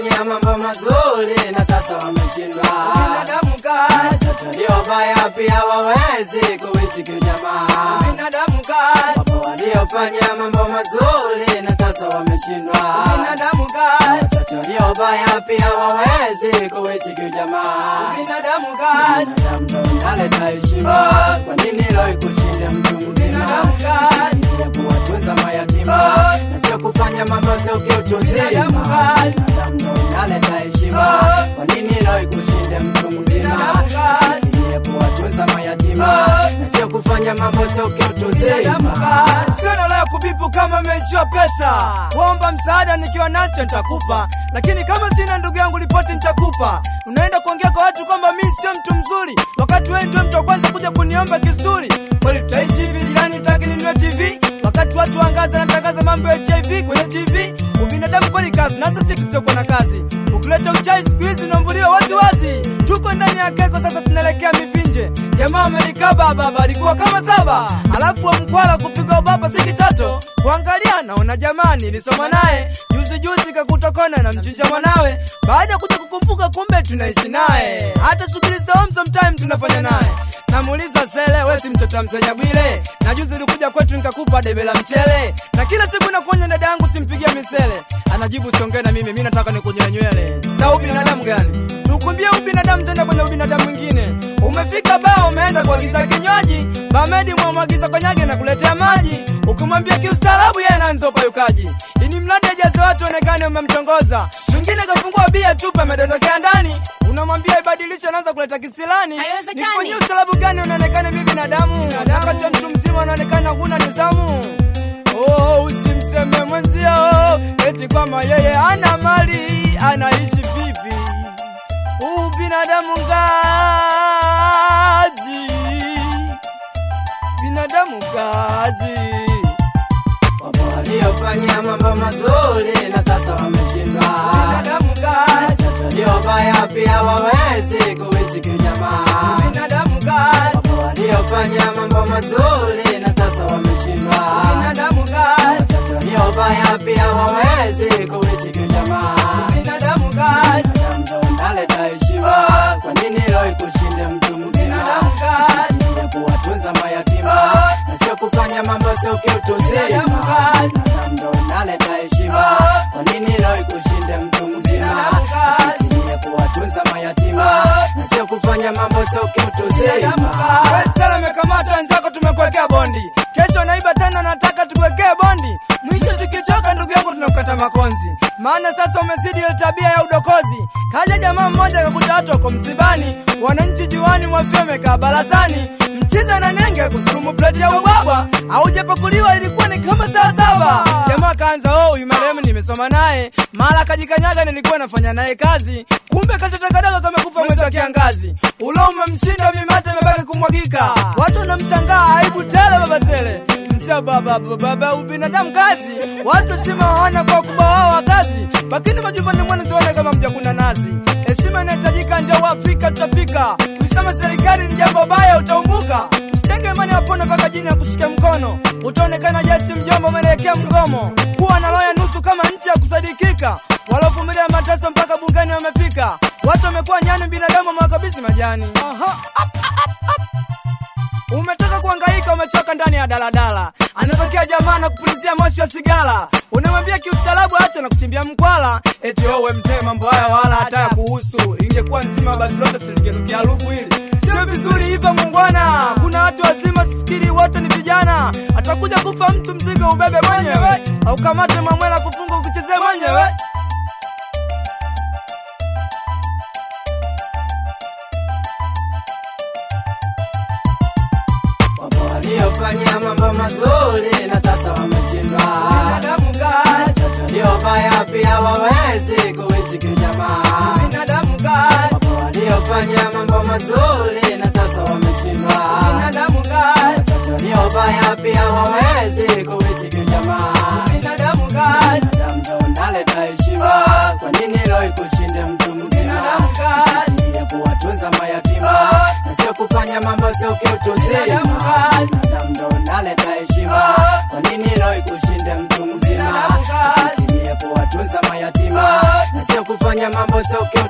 waliofanya mambo mazuri na sasa wameshindwa. Binadamu kazi, Watoto waliobaya pia wawezi kuishi kijamaa. binadamu kazi, Wapo waliofanya mambo mazuri na sasa wameshindwa. binadamu kazi, Watoto waliobaya pia wawezi kuishi kijamaa. binadamu kazi, Binadamu ndo unaleta heshima. Kwa nini leo ikushinde mtu mzima? binadamu kazi, ya kuwatunza mayatima Oh. na sio kufanya mambo sio kiutu Binadamu uzima. kazi. Binadamu ndo unaleta heshima. Oh. Kwa nini leo ikushinde mtu mzima? Binadamu kazi. ya kuwatunza mayatima Oh. na sio kufanya mambo sio kiutu binadamu uzima. kazi. Sio nalaya kubipu kama umeishiwa pesa, kuomba msaada nikiwa nacho nitakupa, lakini kama sina ndugu yangu ripoti nitakupa. Unaenda kuongea kwa watu kwamba mi sio mtu mzuri, wakati wewe ndio mtu wa kwanza kuja kuniomba kisuri. Kweli tutaishi hivi jirani, utaki ninunue TV wakati watu wangaza natangaza mambo ya HIV kwenye TV. Ubinadamu kweli kazi, na sisi tusiokuwa na kazi. Ukileta uchai siku hizi unaambuliwa wazi wazi. Tuko ndani ya keko sasa, tunaelekea mivinje. Jamaa amelikaba baba alikuwa kama saba, alafu wa mkwala kupiga ubaba si kitoto. Kuangalia naona jamani, nilisoma naye juzi juzi, kakutokona na mchinja mwanawe. Baada ya kuja kukumbuka, kumbe tunaishi naye, hata shughuli za home sometime tunafanya naye. Namuuliza sele, we si mtoto wa msenya Bwile? Na juzi ulikuja kwetu nikakupa debe la mchele, na kila siku nakuonya dada yangu simpigie misele. Anajibu siongee na mimi, mi nataka nikunyoe nywele. Sa ubinadamu gani? Tukumbie ubinadamu tena kwenye ubinadamu mwingine. Umefika baa umeenda kuagiza kinywaji, bamedi mwamwagiza konyage na kuletea maji. Ukimwambia kiustaarabu yeye anaanza upayukaji. Ini mradi ajaze watu onekane umemtongoza. Mwingine kafungua bia chupa amedondokea ndani. Unamwambia ibadilishe anaanza kuleta kisilani. Haiwezekani. Nifanyie ustaarabu gani unaonekana mimi binadamu? Wakati wa mtu mzima unaonekana huna nidhamu. Oh, usimseme mwenzio eti kwamba yeye ana mali, anaishi vipi? Huu binadamu ngazi, binadamu ngazi. Wapo waliofanya mambo mazuri na sasa wameshindwa. Binadamu ngazi, Watoto waliobaya pia wawezi kuishi kijamaa. binadamu ngazi, Wapo waliofanya mambo mazuri na sasa wameshindwa. binadamu ngazi, Watoto waliobaya pia wawezi kuishi kijamaa. binadamu ngazi, Binadamu ndo unaleta heshima. Kwa nini leo ikushinde mtu mzima? binadamu ngazi, ya kuwatunza mayatima na sio kufanya mambo sio kiutu uzima. Binadamu kazi. Binadamu ndo unaleta heshima. Kwa nini leo ikushinde mtu mzima? Binadamu kazi. ya kuwatunza mayatima na sio kufanya mambo sio kiutu binadamu uzima. ngazi. Wewe sala umekamata wenzako, tumekuwekea bondi. Kesho naiba tena, nataka tukuwekee bondi. Mwisho tukichoka, ndugu yangu, tunakukata makonzi, maana sasa umezidi ile tabia ya udokozi. Kaja jamaa mmoja akakuta watu wako msibani, wananchi juani mwafia wamekaa barazani, mchiza na nenge kusurumu pleti ya ubwabwa, aujapakuliwa ilikuwa ni kama saa saba. Jamaa kaanza oh, huyu marehemu nimesoma naye, mara kajikanyaga, nilikuwa nafanya naye kazi, kumbe katoto kadogo kamekufa mwezi wa kiangazi. Ulo umemshinda mimate imebaki kumwagika, watu wanamshangaa, aibu tele baba Sele msio baba baba baba ubinadamu kazi, watu heshima hawana kwa ukubwa wao wa kazi, lakini majumbani mwenu tuone kama mjakuna nazi. Heshima inahitajika, ndio Waafrika tutafika. Kuisema serikali ni jambo baya, utaumbuka. Usitenge imani wapone mpaka jini ya kushika mkono, utaonekana jeshi mjomba, umeelekea mgomo. Kuwa na roho ya nusu kama nchi ya kusadikika, walovumilia mateso mpaka bungeni wamefika. Watu wamekuwa nyani, binadamu wamewakabidhi majani. Aha. Umetoka kuhangaika, umechoka ndani ya daladala, anatokea jamaa na kupulizia moshi wa sigara, unamwambia kiustaarabu, acha na kuchimbia mkwala, eti wewe mzee, mambo haya wala hata ya kuhusu. Ingekuwa nzima basi lote silingenukia harufu hili. Sio vizuri hivyo mungwana, kuna watu wazima, sifikiri wote ni vijana. Atakuja kufa mtu, mzigo ubebe mwenyewe, au kamate mamwela kufunga ukichezea mwenyewe. Wapo waliofanya mambo mazuri na sasa wameshindwa. Binadamu ngazi, Watoto waliobaya pia wawezi kuishi kijamaa. binadamu ngazi, Wapo waliofanya mambo mazuri na sasa wameshindwa. binadamu ngazi, Watoto waliobaya pia wawezi kuishi kijamaa. binadamu ngazi. Binadamu ndo unaleta heshima. Kwa nini leo ikushinde mtu mzima? Binadamu kazi. ya kuwatunza mayatima na sio kufanya mambo sio kiutu Binadamu uzima. kazi. Binadamu ndo unaleta heshima. Kwa nini leo ikushinde mtu mzima? Binadamu kazi. ya kuwatunza mayatima na sio kufanya wamefanya mambo soke